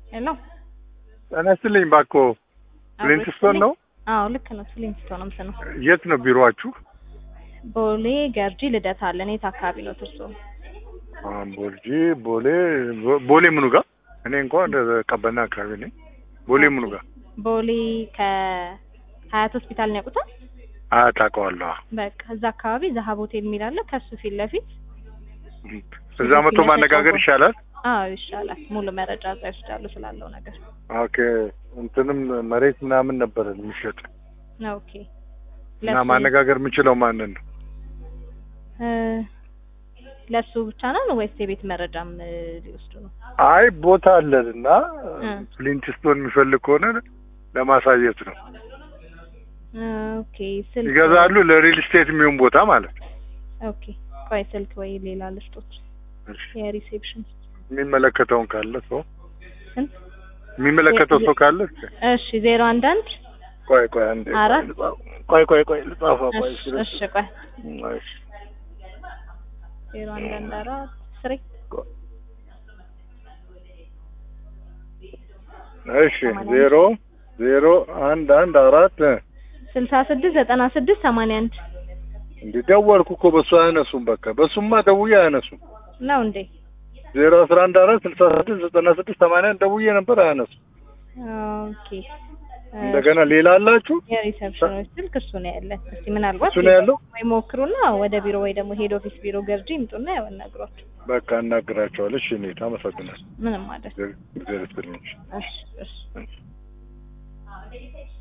ሄሎ ጤና ይስጥልኝ እባክዎ ፍሊንትስቶን ነው? አዎ ልክ ነው። ፍሊንትስቶን ነው ነው። የት ነው ቢሮአችሁ? ቦሌ ገርጂ ልደታ አለን። የት አካባቢ ነው ትርሶ? ቦልጂ ቦሌ ቦሌ ምኑ ጋር? እኔ እንኳን ቀበና አካባቢ ነኝ። ቦሌ ምኑ ጋር? ቦሌ ከሀያት ሆስፒታል ነው ያውቁታል? አያት አውቀዋለሁ። በቃ እዛ አካባቢ ዘሀብ ሆቴል የሚል አለ። ከሱ ፊት ለፊት እዛ መቶ ማነጋገር ይሻላል። አዎ ይሻላል። ሙሉ መረጃ እዛ ይወስዳሉ ስላለው ነገር። ኦኬ እንትንም መሬት ምናምን ነበረ የሚሸጥ ኦኬ እና ማነጋገር የምችለው ማንን ነው? ለሱ ብቻ ነው ወይስ የቤት መረጃም ሊወስዱ ነው? አይ ቦታ አለን እና ፍሊንትስቶን የሚፈልግ ከሆነ ለማሳየት ነው። ኦኬ ስልክ ይገዛሉ። ለሪል ስቴት የሚሆን ቦታ ማለት ነው። ኦኬ ቆይ ስልክ ወይ ሌላ ልስጦች የሪሴፕሽን የሚመለከተውን ካለ ሰው ስንት የሚመለከተው ሰው ካለ እሺ ዜሮ አንድ አንድ ቆይ ቆይ አንዴ አራት ቆይ ቆይ ቆይ ልጻፈው ቆይ እሺ እሺ ቆይ እሺ ዜሮ አንድ አንድ አራት ስሬ እሺ ዜሮ ዜሮ አንድ አንድ አራት ስልሳ ስድስት ዘጠና ስድስት ሰማንያ አንድ እንዲህ ደወልኩ እኮ በሱ አያነሱም። በቃ በሱማ ደውዬ አያነሱም። ነው እንዴ? ዜሮ አስራ አንድ አራት ስልሳ ስድስት ዘጠና ስድስት ሰማንያ አንድ ደውዬ ነበር አያነሱም። ኦኬ እንደገና ሌላ አላችሁ? የሪሰፕሽኖች ስልክ እሱ ነው ያለን። እስቲ ምናልባት እሱ ነው ያለው? ወይ ሞክሩና ወደ ቢሮ ወይ ደግሞ ሄድ ኦፊስ ቢሮ ገርጂ ይምጡና ያናግሯቸው። በቃ እናግራቸዋለሁ። እሺ እኔ አመሰግናለሁ። ምንም ማለት እግዚአብሔር ይስጥልኝ። እሺ እሺ እሺ